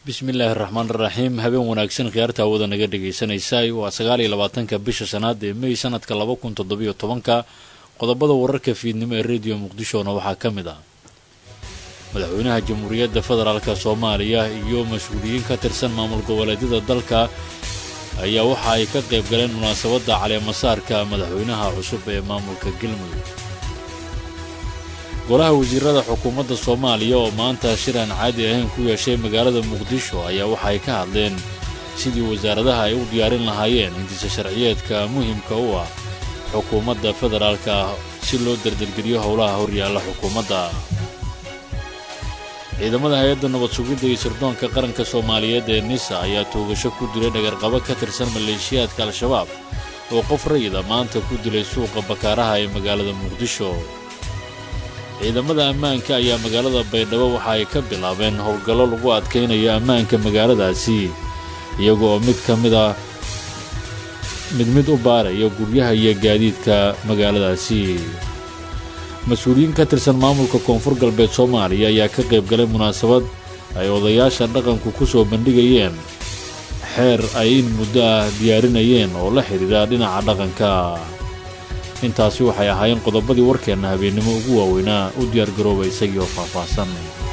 bismillaahi raxmaan raxiim habeen wanaagsan khiyaarta hawada naga dhagaysanaysay waa sagaal iyo labaatanka bisha shanaad ee mey sanadka laba kun toddobiyo tobanka qodobada wararka fiidnimo ee rediyo muqdishona waxaa ka mid ah madaxweynaha jamhuuriyadda federaalka soomaaliya iyo mas-uuliyiin ka tirsan maamul goboleedyada dalka ayaa waxa ay ka qayb galeen munaasabadda caleemasaarka madaxweynaha cusub ee maamulka galmudug golaha wasiirada xukuumadda soomaaliya oo maanta shir aan caadi ahayn ku yeeshay magaalada muqdisho ayaa waxa ay ka hadleen sidii wasaaradaha ay u diyaarin lahaayeen hindisa sharciyeedka muhimka u ah xukuumadda federaalka ah si loo dardargeliyo howlaha horyaalla xukuumadda ciidamada hay-adda nabad sugidda iyo sirdoonka qaranka soomaaliyeed ee nisa ayaa toogasho ku dilay dhagarqabo ka tirsan maleeshiyaadka al-shabaab oo qof rayida maanta ku dilay suuqa bakaaraha ee magaalada muqdisho ciidamada ammaanka ayaa magaalada baydhabo waxa ay ka bilaabeen howlgallo lagu adkaynayo ammaanka magaaladaasi iyaga oo mid ka mid ah mid mid u baaraya guryaha iyo gaadiidka magaaladaasi mas-uuliyiin ka tirsan maamulka koonfur galbeed soomaaliya ayaa ka qayb galay munaasabad ay odayaasha dhaqanku ku soo bandhigayeen xeer ay in muddo ah diyaarinayeen oo la xidhiidha dhinaca dhaqanka intaasi waxay ahaayeen qodobadii warkeenna habeennimo ugu waaweynaa u diyaargarooba isagii oo faahfaahsan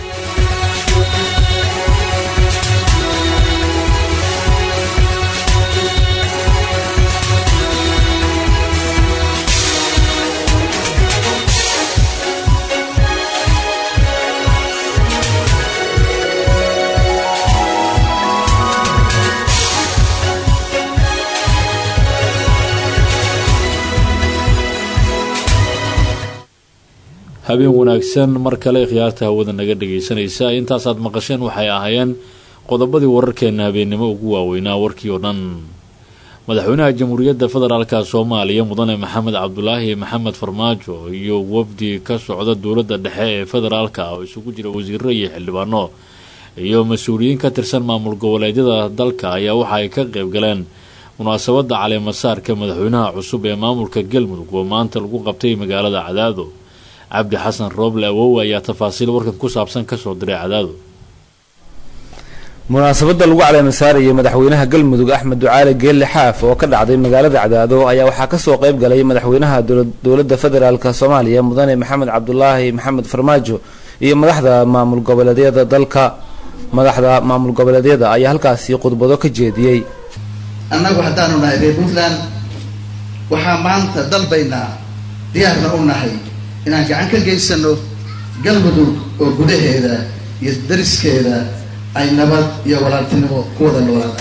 habeen wanaagsan mar kale khiyaarta hawada naga dhagaysanaysa intaasaad maqasheen waxay ahaayeen qodobadii wararkeenna habeennimo ugu waaweynaa warkii oo dhan madaxweynaha jamhuuriyadda federaalka soomaaliya mudane maxamed cabdulaahi maxamed farmaajo iyo wafdi ka socda dowladda dhexe ee federaalka oo isugu jira wasiiro iyo xildhibaano iyo mas-uuliyiin ka tirsan maamul goboleedyada dalka ayaa waxa ay ka qayb galeen munaasabadda caleemasaarka madaxweynaha cusub ee maamulka galmudug oo maanta lagu qabtay magaalada cadaado cabdi xasan rooble awowe ayaa tafaasiil warkan ku saabsan kasoo diray cadaado munaasabadda lagu caleemasaarayay madaxweynaha galmudug axmed ducaali geelle xaaf oo ka dhacday magaalada cadaado ayaa waxaa kasoo qayb galay madaxweynaha dowladda federaalk soomaaliya mudane maxamed cabdulaahi maxamed farmaajo iyo madaxda maamul goboleedyada dalka madaxda maamul goboleedyada ayaa halkaasi khudbado ka jeediyey annagu haddaanu nahay reer puntland waxaa maanta dalbaynaa diyaarna u nahay inaan gacan ka geysano galmudug oo gudaheeda iyo dariskeeda ay nabad iyo walaaltinimo ku wada noolaada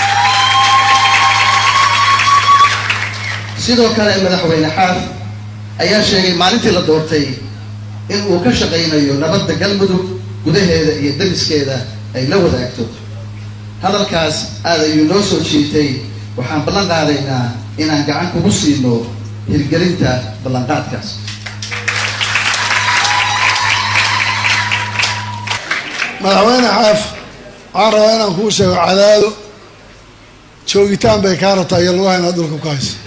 sidoo kale madaxweyne xaaf ayaa sheegay maalintii la doortay in uu ka shaqaynayo nabadda galmudug gudaheeda iyo dariskeeda ay la wadaagto hadalkaas aad ayuu noo soo jiitay waxaan ballan qaadaynaa inaan gacan kugu siino hirgelinta ballanqaadkaas madaxweyne xaaf waxaan rabaa inaan kuu sheego cadaado joogitaan bay kaa rabtaa iyo lugaha inaad dhulka ku hayso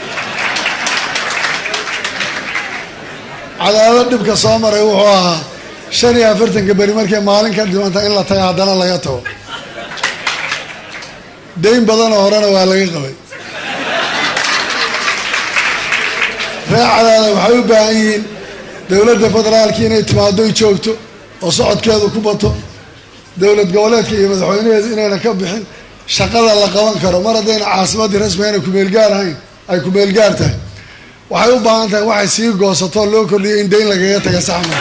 cadaado dhibka soo maray wuxuu ahaa shan iyo afartanka beri markay maalin ka dhimanta in la taga haddana laga tago dayn badanoo horena waa laga qabay reer cadaada waxay u baahan yihiin dowladda federaalki inay timaadoy joogto oo socodkeedu ku bato dowlad goboleedka iyo madaxweynaheedu inayna ka bixin shaqada la qaban karo mar haddayna caasimaddii rasmi ayna kumeelgaar ahayn ay kumeelgaar tahay waxay u baahan tahay waxay sii goosatoo loo kordhiyay in dayn lagaga taga saxma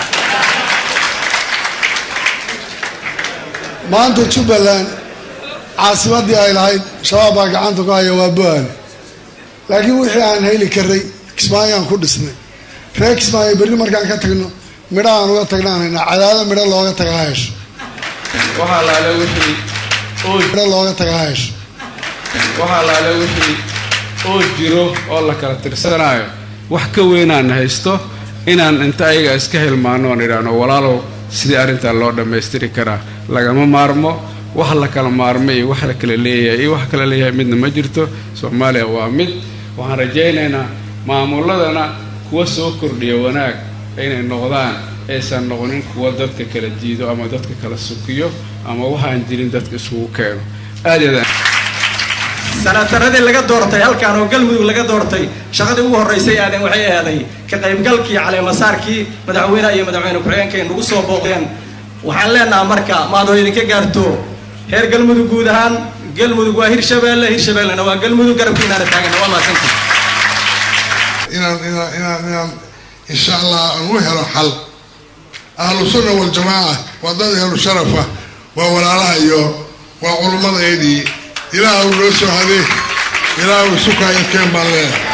maanta jubbaland caasimaddii ay lahayd shabaab baa gacanta ku haya waa bo-aale laakiin wixii aan heli karay kismaayaan ku dhisnay reer kismaayo berri markaan ka tagno midho aan uga tagnaan haynaa cadaado midho looga taga ha hesho waxaa laale wixii midho looga taga ha hesho waxaa laale wixii oo jiro oo la kala tirsanaayo wax ka weynaan haysto inaan inta ayaga iska hilmaano oon idhaahno walaalow sidii arrintaa loo dhammaystiri karaa lagama maarmo wax la kala maarmo iyo wax la kala leeyahay iyo wax kala leeyahay midna ma jirto soomaaliya waa mid waxaan rajaynaynaa maamuladana kuwa soo kordhiya wanaag inay noqdaan aysan noqonin kuwa dadka kala diido ama dadka kala sukiyo ama waxaan jirin dadka isugu keeno aad aad sanataradii laga doortay halkaan oo galmudug laga doortay shaqadii ugu horraysay aadan waxay ahaaday ka qaybgalkii caleemasaarkii madaxweynaha iyo madaxweyne ku-xigeenkay nagu soo booqdeen waxaan leenaha marka maadoo idinka gaarto reer galmudug guud ahaan galmudug waa hirshabeelle hirshabeellena waa galmudug garabkiinaana taagan waa mahadsanta inaan inaan inaan inaan insha allah aan u helo xal ahlu sunna waljamaaca waa dad ahlu sharafa waa walaalaha iyo waa culummadeedii ilaah uu noo soo hadee ilaah uu sukaayo keen baan leeyahay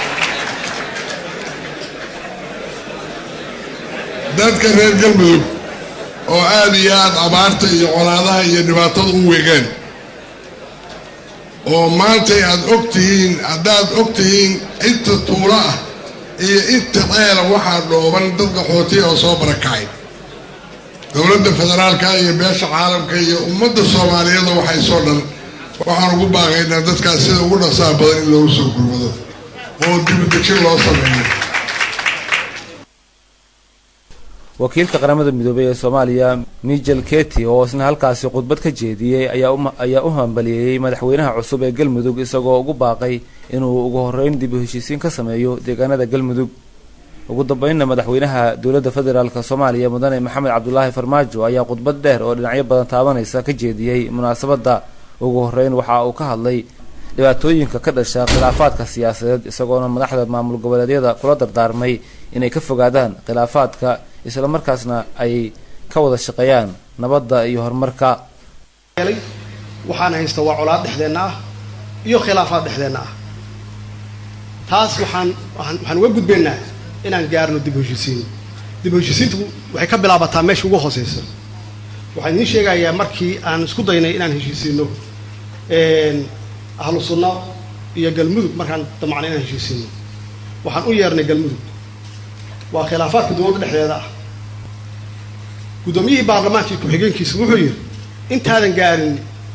dadka reer galmudug oo aada iyo aada abaarta iyo colaadaha iyo dhibaatada u weegeen oo maantay aada og tihiin haddaad og tihiin inta tuulo ah iyo inta ceela waxaa dhooban dad qaxootiya oo soo barakacay dowladda federaalka iyo beesha caalamka iyo ummadda soomaaliyeeda waxay soo dhan waxaan ugu baaqaynaa dadkaas sida ugu dhaqsaha badan in loogu soo gurmado oo dibudejin loo sameeyo wakiilka qaramada midoobay ee soomaaliya michel keti oo isna halkaasi khudbad ka jeediyey ayaa u hambaliyeeyey madaxweynaha cusub ee galmudug isagoo ugu baaqay inuu ugu horeyn dib u heshiisiin ka sameeyo deegaanada galmudug ugu dambeynna madaxweynaha dowladda federaalk soomaaliya mudane maxamed cabdulaahi farmaajo ayaa khudbad dheer oo dhinacyo badan taabanaysa ka jeediyey munaasabadda ugu horeyn waxa uu ka hadlay dhibaatooyinka ka dhasha khilaafaadka siyaasadeed isagoona madaxda maamul goboleedyada kula dardaarmay inay ka fogaadaan khilaafaadka islamarkaasna ay ka wada shaqeeyaan nabadda iyo horumarka waxaan haysta waa colaad dhexdeenna ah iyo khilaafaad dhexdeenna ah taas waxaan waxaan uga gudbaynaa inaan gaarno dib heshiisiin dib heshiisiintu waxay ka bilaabataa meesha ugu hooseysa waxaan idiin sheegayaa markii aan isku daynay inaan heshiisiino ahlu sunna iyo galmudug markaan damacnay inaan heshiisiino waxaan u yeernay galmudug waa khilaafaadka dowladda dhexdeeda ah guddoomiyihii baarlamaankii ku-xigeenkiisa wuxuu yidhi intaadan gaarin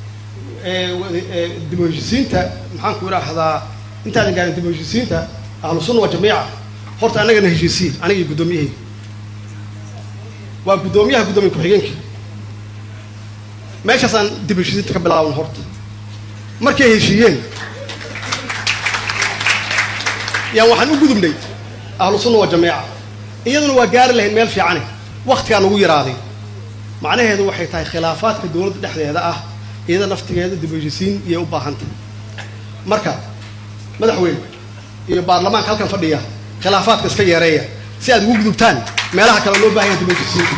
dib u heshiisiinta maxaan ku idhaahdaa intaadan gaarin dib u heshiisiinta ahlu sunna waa jamiica horta annagana heshiisiin anigii guddoomiyahayga waa guddoomiyaha guddoomiye ku-xigeenkii meeshaasaan dib heshiisiinta ka bilaaban horta markay heshiiyeen yaan waxaan u gudubnay ahlu sunna waa jamiica iyaduna waa gaari lahayd meel fiicane waktigaa nagu yaraaday macnaheedu waxay tahay khilaafaadka dowladda dhexdeeda ah iyada naftigeeda dib heshiisiin iyay u baahantay marka madaxweyne iyo baarlamaanka halkan fadhiya khilaafaadka iska yeereeya si aad ugu gudubtaan meelaha kale loo baahanya dib heshiisiinta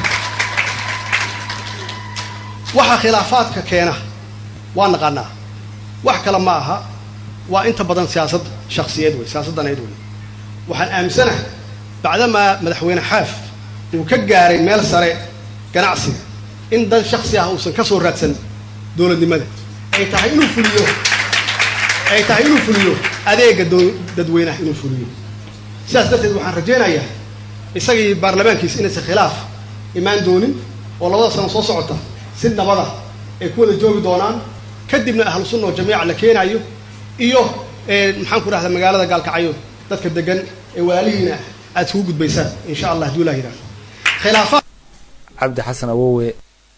waxa khilaafaadka keena waa naqaanaa wax kale ma aha waa inta badan siyaasad shaksiyeed wey siyaasaddaneed wey waxaan aaminsanahay bacdamaa madaxweyne xaaf uu ka gaaray meel sare ganacsiga in dad shaksi ah uusan ka soo raadsan dowladnimada ay tahay inuu fuliyo ay tahay inuu fuliyo adeega dadweynaha inuu fuliyo sidaas darteed waxaan rajaynayaa isagii baarlamaankiisa inaysan khilaaf imaan doonin oo labada sano soo socota si nabada ay ku wada joogi doonaan kadibna ahlu sunna oo jamiica la keenayo iyo maxaan ku dhahdaa magaalada gaalkacyo dadka degan ee walaalihiina aad isugu gudbaysaan insha allah haduu ilaah yidhahdo khilaafaad cabdi xasan awowe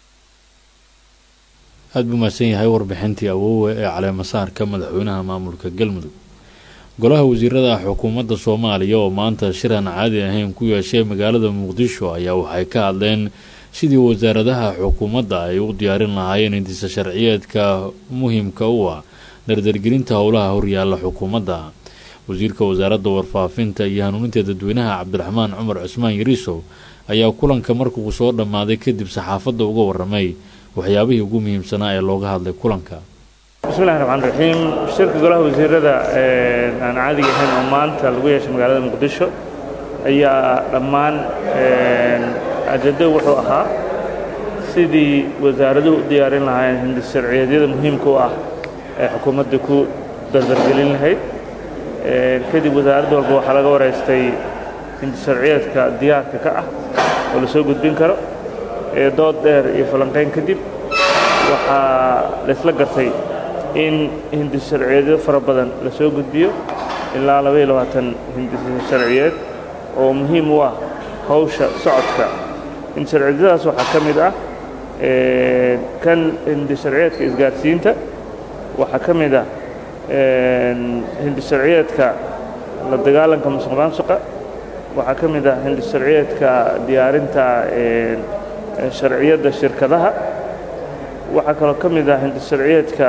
aada buu mahadsan yahay warbixintii awowe ee caleemasaarka madaxweynaha maamulka galmudug golaha wasiirada xukuumadda soomaaliya oo maanta shir aan caadi ahayn ku yeeshay magaalada muqdisho ayaa waxay ka hadleen sidii wasaaradaha xukuumadda ay u diyaarin lahaayeen intisa sharciyeedka muhimka u ah dardargelinta howlaha horyaalla xukuumadda wasiirka wasaaradda warfaafinta iyo hanuuninta dadweynaha cabdiraxmaan cumar cusmaan yariisow ayaa kulanka markuu soo dhammaaday kadib saxaafadda uga waramay waxyaabihii ugu muhiimsanaa ee looga hadlay kulanka bismillahi raxmaan raxiim shirka golaha wasiirada aan caadiga ahayn oo maanta lagu yeeshay magaalada muqdisho ayaa dhammaan ajado wuxuu ahaa sidii wasaaraduhu u diyaarin lahaayeen hindis sharciyeedyada muhiimka u ah ee xukuumadda ku dardargelin lahayd kadib wasaaradda walba waxaa laga waraystay hindis sharciyeedka diyaarka ka ah oo la soo gudbin karo dood dheer iyo falanqayn kadib waxaa laysla gartay in hindis sharciyeedyo fara badan la soo gudbiyo ilaa labaiyo labaatan hindis sharciyeed oo muhiim u ah hawsha socodka hindisharciyadaas waxaa ka mid ah kan hindisharciyeedka isgaarsiinta waxaa ka mid ah hindisharciyeedka la dagaalanka musuq maasuqa waxaa ka mid ah hindisharciyeedka diyaarinta sharciyadda shirkadaha waxaa kaloo ka mid ah hindisharciyeedka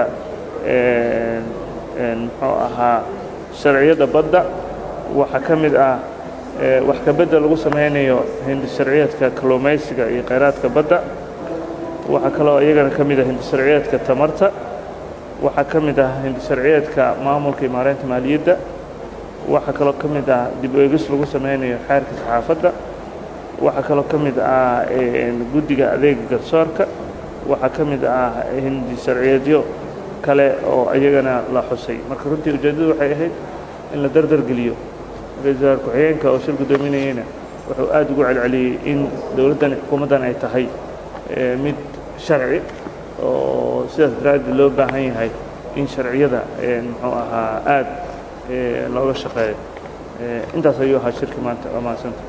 muxuu ahaa sharciyadda badda waxaa ka mid ah wax kabedda lagu samaynayo hindisharciyeedka kalluumaysiga iyo khayraadka badda waxaa kaloo iyagana ka mid ah hindisharciyeedka tamarta waxaa ka mid ah hindisharciyeedka maamulka iyo maareynta maaliyadda waxaa kaloo ka mid ah dib u eegis lagu samaynayo xeerka saxaafadda waxaa kaloo ka mid ah guddiga adeega garsoorka waxaa ka mid ah hindisharciyeedyo kale oo iyagana la xusay marka runtii ujeeddadu waxay ahayd in la dardargeliyo ra-iisul wasaar ku-xigeenka oo shir guddoominayeyna wuxuu aad ugu celceliyey in dowladdan xukuumaddan ay tahay mid sharci oo sidaas daraaddeed loo baahan yahay in sharciyada muxuu ahaa aad looga shaqeeyo intaas ayuu ahaa shirki maanta waa mahadsanta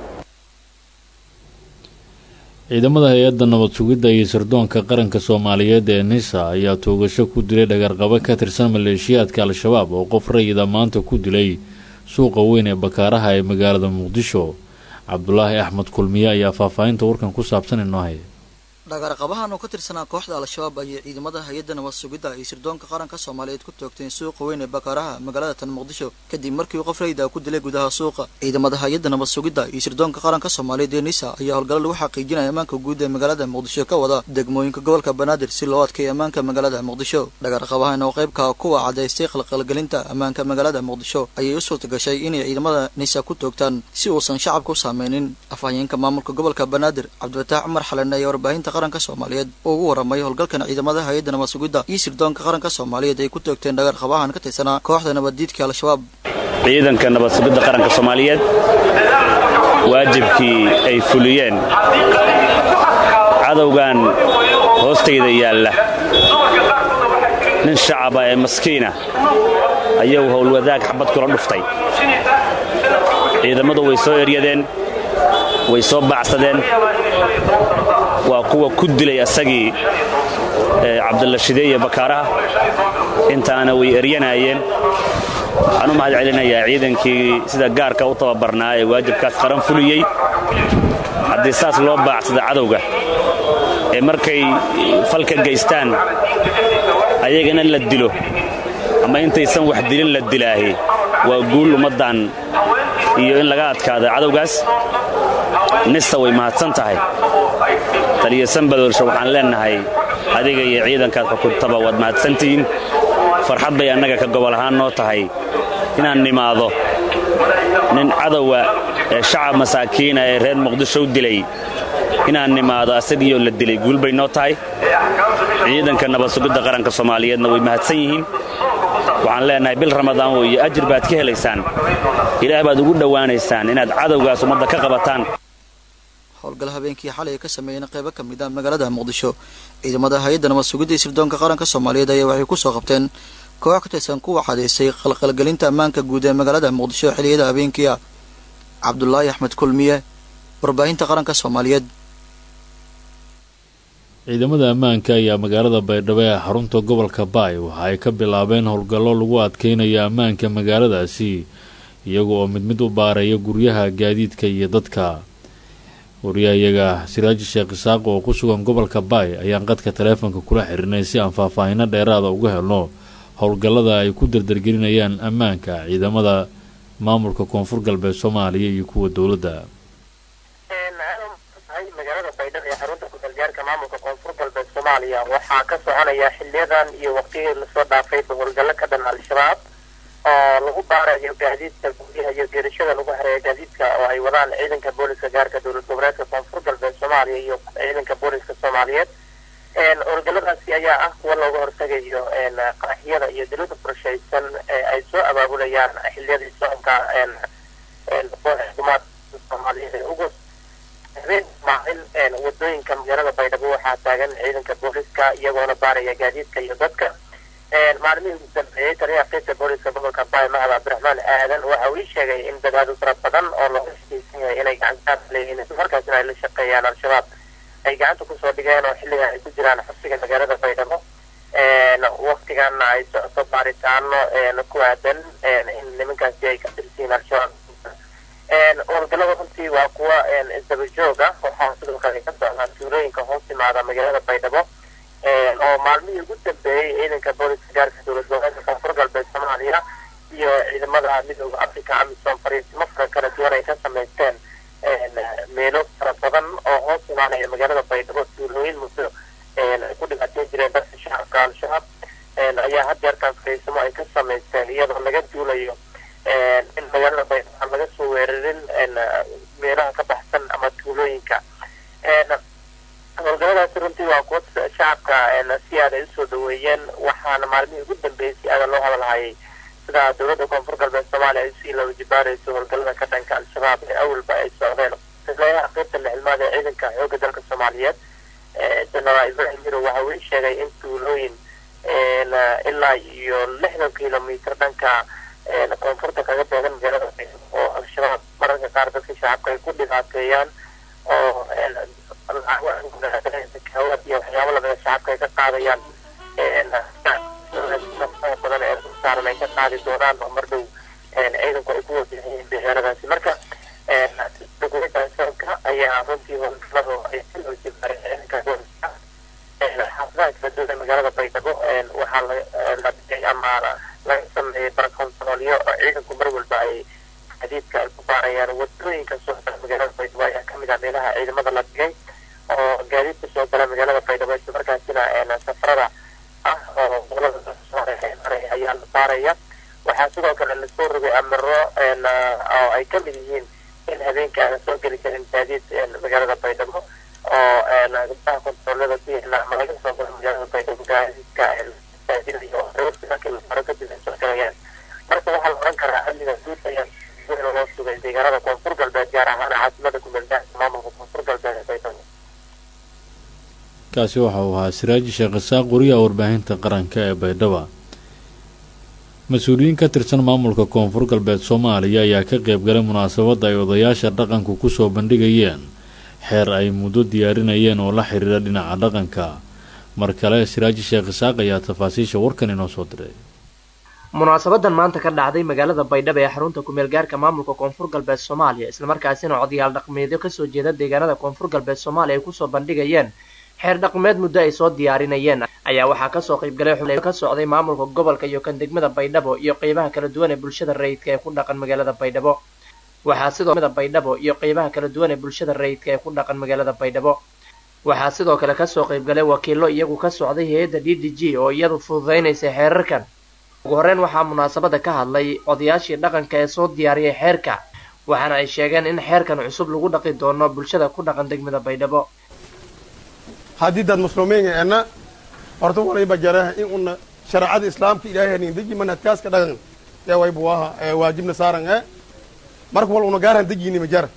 ciidamada hay-adda nabad sugidda iyo sirdoonka qaranka soomaaliyeed ee nisa ayaa toogasho ku dilay dhagarqabo ka tirsan maleeshiyaadka al-shabaab oo qof rayida maanta ku dilay suuqa weyn ee bakaaraha ee magaalada muqdisho cabdulaahi axmed kulmiye ayaa faahfaahinta warkan ku saabsan inoo haya dhagarqabahan oo ka tirsanaa kooxda al-shabaab ayay ciidamada hay-adda nabad sugidda iyo sirdoonka qaranka soomaaliyeed ku toogteen suuqa weyn ee bakaaraha magaalada tan muqdisho kadib markii qof rayida ku dilay gudaha suuqa ciidamada hay-adda nabad sugidda iyo sirdoonka qaranka soomaaliyeed ee nisa ayaa howlgalo lagu xaqiijinaya ammaanka guud ee magaalada muqdisho ka wada degmooyinka gobolka banaadir si loo adkeeyo ammaanka magaalada muqdisho dhagarqabahan oo qaybka kuwa cadaystay qalqalgelinta ammaanka magaalada muqdisho ayay u suurta gashay inay ciidamada nisa ku toogtaan si uusan shacabka u saameynin afhayeenka maamulka gobolka banaadir cabdifataax cumar xalane ayaa warbaahinta qaranka soomaaliyeed oo ugu warramay howlgalkan ciidamada hay-adda nabad sugidda iyo sirdoonka qaranka soomaaliyeed ay ku toogteen dhagarqabahan ka tirsanaa kooxda nabaddiidka al-shabaab ciidanka nabad sugidda qaranka soomaaliyeed waajibkii ay fuliyeen cadowgan hoostayda yaalla nin shacaba ee maskiina ayuu howlwadaag xabad kula dhuftay ciidammadu way soo eryadeen way soo baacsadeen waa kuwa ku dilay asagii cabdalla shideeye bakaaraha intaana way eryanaayeen waxaan u mahad celinayaa ciidankii sida gaarka u tababarnaa ee waajibkaas qaran fuliyey haddii saas loo baacsada cadowga ee markay falka gaystaan ayagana la dilo ama intaysan wax dilin la dilaahi waa guul ummaddan iyo in laga adkaada cadowgaas nista way mahadsan tahay taliyo sanbadoolsha waxaan leennahay adiga iyo ciidankaad xukuntaba waad mahadsantihiin farxad bay annaga ka gobol ahaan noo tahay inaan nimaado nin cadowa ee shacab masaakiina ee reer muqdisho u dilay inaan nimaado asagiioo la dilay guul bay noo tahay ciidanka nabad sugidda qaranka soomaaliyeedna way mahadsan yihiin waxaan leennahay bil ramadaan weeye ajir baad ka helaysaan ilaah baad ugu dhowaanaysaan inaad cadowgaas ummadda ka qabataan howlgal habeenkii xalay ka sameeyeen qaybo ka mid ah magaalada muqdisho ciidamada hay-adda nabad sugidda iyo sirdoonka qaranka soomaaliyeed ayaa waxay ku soo qabteen koox ka tirsan kuwa cadaysay qalqalgelinta ammaanka guud ee magaalada muqdisho xilliyada habeenkii ah cabdulaahi axmed kulmiye warbaahinta qaranka soomaaliyeed ciidamada ammaanka ayaa magaalada baydhabo ee xarunta gobolka baay waxa ay ka bilaabeen howlgallo lagu adkeynayo ammaanka magaaladaasi iyaga oo mid mid u baaraya guryaha gaadiidka iyo dadka wariyahayaga siraaji sheekh isaaq oo ku sugan gobolka baay ayaan qadka taleefonka kula xirinay si aan faahfaahino dheeraada uga helno howlgallada ay ku dardargelinayaan ammaanka ciidamada maamulka koonfur galbeed soomaaliya iyo kuwa dowladda magaalada baydhabo ee xarunta ku-galgaarka maamulka koonfur galbeed soomaaliya waxaa ka soconaya xiliyadan iyo waqtigii lasoo dhaafay howlgallo ka dhan al-shabaab oo lagu baarayo gaadiidka guryaha iyo geerashada lagu hareeyo gaadiidka oo ay wadaan ciidanka booliska gaarka dowlad goboleedka koonfur galbeed soomaaliya iyo ciidanka booliska soomaaliyeed howlgalladaasi ayaa ah kuwa looga hortagayo qaraxyada iyo dilada qorshaysan ee ay soo abaabulayaan xiliyadii soconka xukuumaadka soomaaliyeed ee ugu habeen maalin wadooyinka magaalada baydhabo waxaa taagan ciidanka booliska iyagoona baaraya gaadiidka iyo dadka maalmihii ugu dambeeyey taliyaha qaybta booliska gobolka baay mahad cabdiraxmaan aadan waxa uu ii sheegay in dadaalo fara badan oo looga shaqaysan yahay inay gacantaas leeyihiin markaasina ay la shaqeeyaan al-shabaab ay gacanta kusoo dhigeen oo xilligan ay ku jiraan xabsiga magaalada baydhabo waktigaana ay socoto baaritaano ku aadan in nimankaasi ay ka tirsiin al-shabaab howlgallada runtii waa kuwa isdaba joog ah waxaa sidoo kale ka socdaa tuulooyinka hoos timaada magaalada baydhabo oo maalmihii ugu dambeeyey ciidanka booliska gaarka dowlad goboleedka koonfur galbeed soomaaliya iyo ciidamada midooda africa amisom fariisimo fara kala duwan ay ka samaysteen meelo fara badan oo hoos imaanaya magaalada baydhabo tuulooyin muddo ay ku dhibaateen jireen dadka shacabka al-shabaab ayaa had jeertaan fariisimo ay ka samaysteen iyadoo laga duulayo in magaalada baydhabo aan laga soo weerarin meelaha ka baxsan ama tuulooyinka howlgalladaasi runtii waa kuwa shacabka si aad ay usoo dhaweeyeen waxaana maalmihii ugu dambeeyey si aada loo hadalhayay sida dowladda koonfur galbeed soomaaliya ay sii laba jibaarayso howlgallada ka dhanka al-shabaab ee awalba ay socdeen taliyaha qaybta lixilmaad ee ciidanka xoogga dalka soomaaliyeed jenaraal ibrahim mirow waxa uu sheegay in tuulooyin ilaa iyo lixdan kilomitr dhanka koonfurta kaga beegan magaalada oo al-shabaab mararka qaar dadka shacabka ay ku dhibaateeyaan oo hawad iyo waxyaabo lamida shacabka ay ka qaadayaan badan ee saaran ay ka qaadi doonaan oo mar dhow ciidanku ay ku wajahayiin deegaanadaasi marka dowladda ayaa runtii howlgaladu ay si loo jibaareen ciidanka booliska xaafadaha kala duwan ee magaalada baydhabo waxaa la dhigay ama laga sameeyey barakontaroolyo oo ciidanku mar walba ay xadiidka ay ku baarayaan wadooyinka soo gala magaalada baydhabo ayaa kamid ah meelaha ciidamada la dhigay oo gaadiidka soo gala magaalada baydhabo isla markaasina safarada ah oo gobolada ayaa la baaraya waxaa sidoo kale lasoo rogay amiro oo ay kamid yihiin in habeenka aan soo geli karin gaadiid magaalada baydhabo oo gabdaha kontaroolada ku yaala ama laga soo galo magaalada baydhabo gaadiidka saadinayo markii la faro kadib ay soo galayaan marka waxaa la oran karaa amniga guud ayaa weyn loo sugay deegaanada koonfur galbeed gaar ahaan caasimada kumeelgaarka maamulka koonfur galbeed ee baydhabo kaasi waxa uu ahaa siraaji sheekh isaaq wariyaha warbaahinta qaranka ee baydhaba mas-uuliyiin ka tirsan maamulka koonfur galbeed soomaaliya ayaa ka qeybgalay munaasabadda ay odayaasha dhaqanku kusoo bandhigayeen xeer ay muddo diyaarinayeen oo la xiriira dhinaca dhaqanka mar kale siraaji sheekh isaaq ayaa tafaasiisha warkan inoo soo diray munaasabadan maanta ka dhacday magaalada baydhabo ee xarunta kumeel gaarka maamulka koonfur galbeed soomaaliya islamarkaasina odayaal dhaqmeedyo kasoo jeeda deegaanada koonfur galbeed soomaaliya ay kusoo bandhigayeen xeer dhaqmeed muddo ay soo diyaarinayeen ayaa waxaa kasoo qaybgalay xubn ka socday maamulka gobolka iyo kan degmada baydhabo iyo qeybaha kala duwan ee bulshada rayidka ee ku dhaqan magaalada baydhabo waxaa sidoo baydhabo iyo qeybaha kala duwan ee bulshada rayidka ee ku dhaqan magaalada baydhabo waxaa sidoo kale kasoo qaybgalay wakiilo iyagu ka socday hay-adda d d g oo iyadu fududeynaysa xeerarkan ugu horreyn waxaa munaasabada ka hadlay odayaashii dhaqanka ee soo diyaariyay xeerka waxaana ay sheegeen in xeerkan cusub lagu dhaqi doono bulshada ku dhaqan degmada baydhabo haddii dad muslimiinga ena horta waliba jara in una shareecada islaamka ilaahay hanin deji manhajkaaska dhaqan ee waybu aha ee waajibna saaran ee marka wal una gaarhan dejini ma jara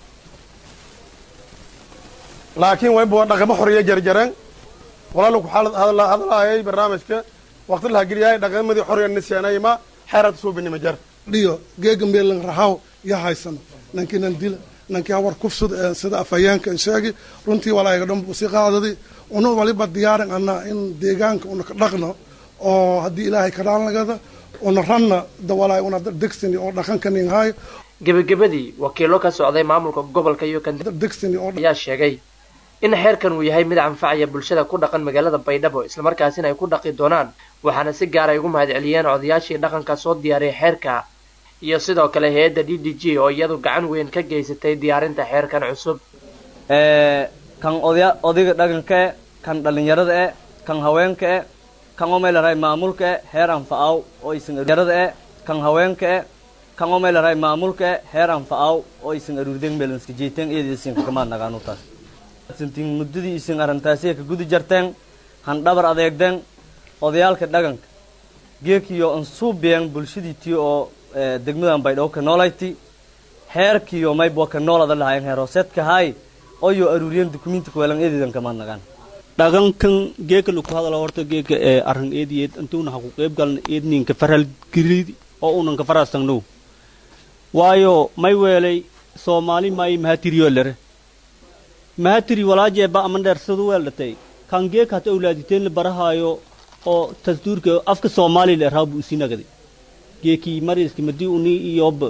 laakiin waybu dhaqamo xoriya jarjaran walaalo ku xaalad hadala hadalaayay barnaamijka waqti laha geliyay dhaqamadii xoriya nisyanayma xeerad soo bini ma jara dhiyo geega meelan rahaw ya haysano nankinan dila nankii hawar kufsud sida afhayeenka sheegi runtii walaaga dhan si qaadadi una waliba diyaarin anaa in deegaanka una ka dhaqno oo haddii ilaahay kadhaan lagada una ranna dawalaay una degsini oo dhaqankanin haay gebagabadii wakiilo ka socday maamulka gobolka iyo kan degsini oo ayaa sheegay in xeerkan uu yahay mid anfacaya bulshada ku dhaqan magaalada baydhabo islamarkaasina ay ku dhaqi doonaan waxaana si gaar ay ugu mahadceliyeen odayaashii dhaqanka soo diyaariyay xeerka iyo sidoo kale hay-adda d d g oo iyadu gacan weyn ka geysatay diyaarinta xeerkan cusub kan odya odayga dhaqanka e kan dhallinyarada e kan haweenka e kan omaylaray maamulka e heer anfa'aw oo isan yarada e kan haweenka e kan omaylaray maamulka e heer anfa'aw oo isan aruurden meelanska jeeteen iyada isin kakamaad nagaanutaas sintin muddadii isin arrintaasiya ka gudi jarteen han dhabar adeegden odayaalka dhaqanka geekiyo ansuubiyan bulshadiitiyo oo degmadan baydhabo ka noolayti heerkiyo maybo ka noolada lahayen heer hooseedka haay oyo aruuriyan dukumenti kuweelan eedeedan kamaad nagaan dhaqankan geeka laku hadala horta geeka ee arran eediyeed intuuna ha ku qayb galna eedninka faral girid oo unan ka farastangnow waayo may weelay soomaali maayi mahatiriyo lere mahatiri walaajeeba ama dheersadu weeldhatay kan geeka hata awlaaditeen la barahaayo oo tasduurka afka soomaaliya la erhaa buu isii nagaday geekii mariski madii uni iyoba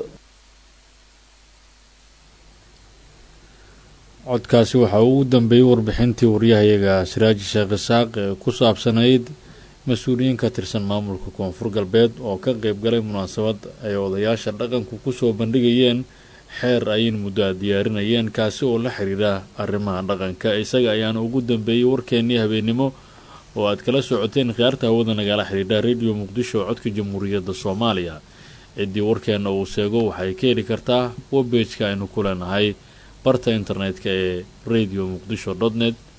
codkaasi waxaa ugu dambeeyey warbixintii waryahayaga siraaji sheekh isaaq ee ku saabsanayd mas-uuliyiin ka tirsan maamulka koonfur galbeed oo ka qeyb galay munaasabad ay odayaasha dhaqanku kusoo bandhigayeen xeer ayin muddo a diyaarinayeen kaasi oo la xiriira arrimaha dhaqanka isaga ayaana ugu dambeeyey warkeennii habeennimo oo aad kala socoteen khiyaarta hawada nagala xidhiidha rediyo muqdisho codka jamhuuriyadda soomaaliya ciddii warkeenna uu sheego waxay ka heli kartaa webejka aynu ku leenahay barta internetka ee radio muqdisho dot net